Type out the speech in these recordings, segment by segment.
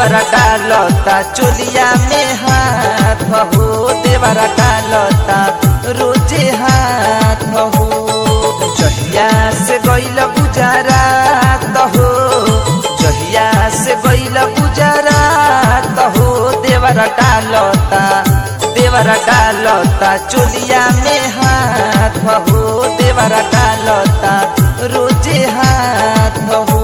देवरा डालता चोलिया में हाथ हो देवरा डालता रोजे हाथ हो जहिया से गैल गुजरात हो जहिया से गैल गुजरात हो देवरा डालता देवरा डालता चोलिया में हाथ हो देवरा डालता रोजे हाथ हो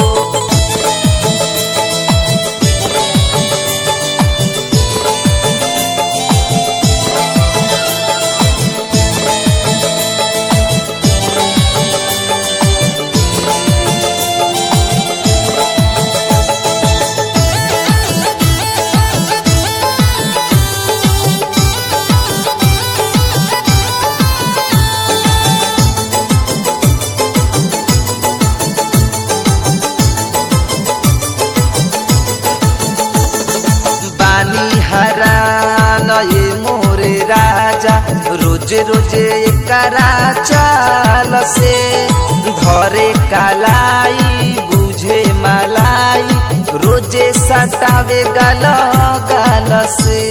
बानी हरान ये मोरे राजा रोजे रोजे करा चाल से घरे कालाई बुझे मलाई रोजे सटावे गाल गाल से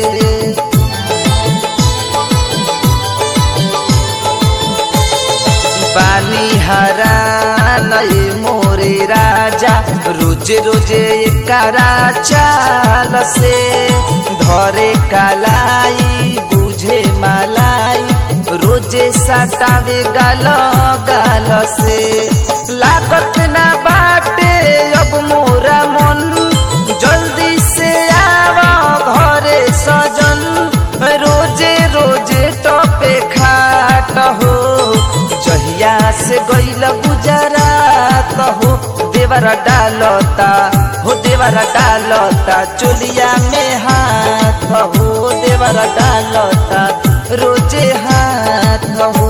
पानी हरान ये मोरे राजा रोजे रोजे करा चाल से धरे कालाई बुझे मलाई रोजे सटावे गाल गाल से लागत ना बाटे अब मोरा मन जल्दी से आवा घरे सजन रोजे रोजे टपे खाट हो जहिया से गैल गुजरात हो देवरा डालता हो देवरा डालता चोलिया में हाथ हो देवरा डालता रोजे हाथ हो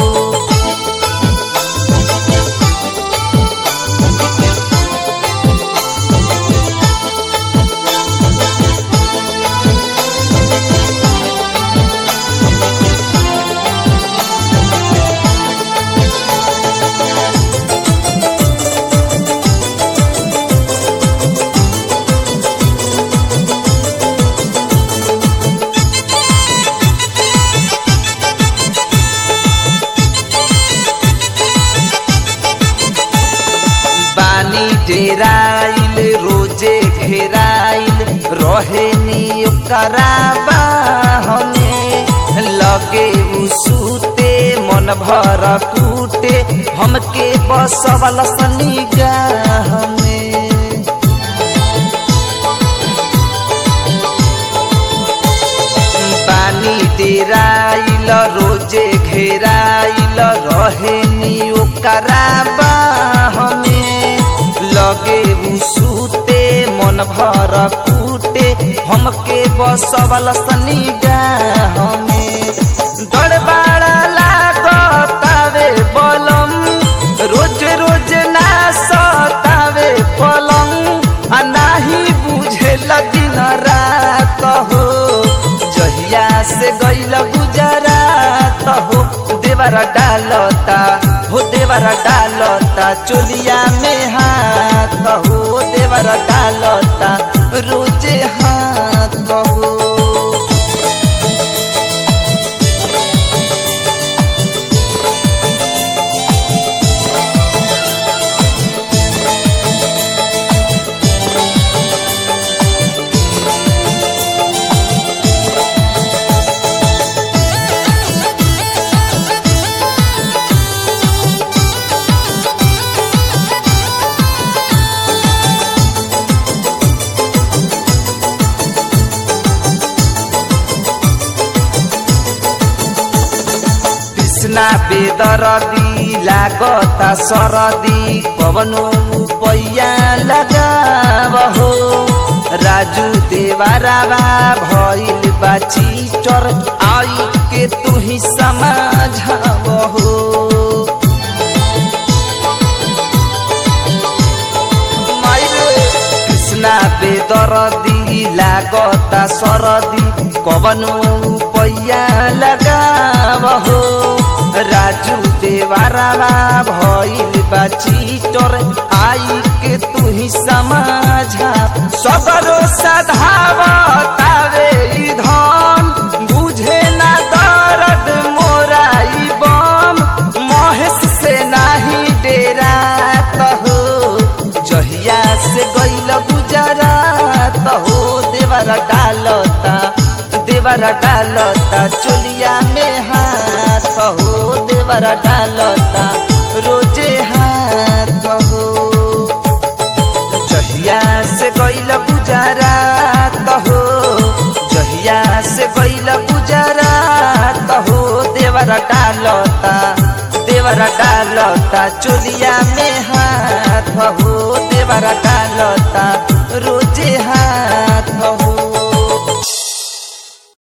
बानी डेराइल रोजे घेराइल रहे नी ओकरा बाहने लगे उ सूते मन भर कूटे हमके बसवल सनी में पानी डेराइल रोजे घेराइल रहे नी ओकरा बाहने लगे उ सूते मन भर कूटे हमके बसवल सनी में दरबारा लागतावे बलम रोज रोज ना सतावे पलंग आ नाही बुझे दिन रात हो जहिया से गैल गुजरात हो देवरा डालता हो देवरा डालता चोलिया में हाथ हो देवरा डालता रोजे हाथ हो कृष्णा बेदरदी लागता सरदी कवनो पैया लगाव हो राजू देवारावा भइल बा चीटर आई के तू ही समझाव हो कृष्णा बेदरदी लागता सरदी कवनो पैया लगाव हो राजू देवारा मानावा भइल बा चीटर आई के तू ही समझा सबरो सधावतावे ई धन बुझे ना दर्द मोरा ई बम महेश से नाही डेरा हो जहिया से गइल गुजरात हो देवरा डालता देवरा डालता चोलिया में हाथ हो देवरा डालता रोजे हाथ हो जहिया से गइल गुजरात हो जहिया से गइल गुजरात हो देवरा डालता देवरा डालता चोलिया में हाथ हो देवरा डालता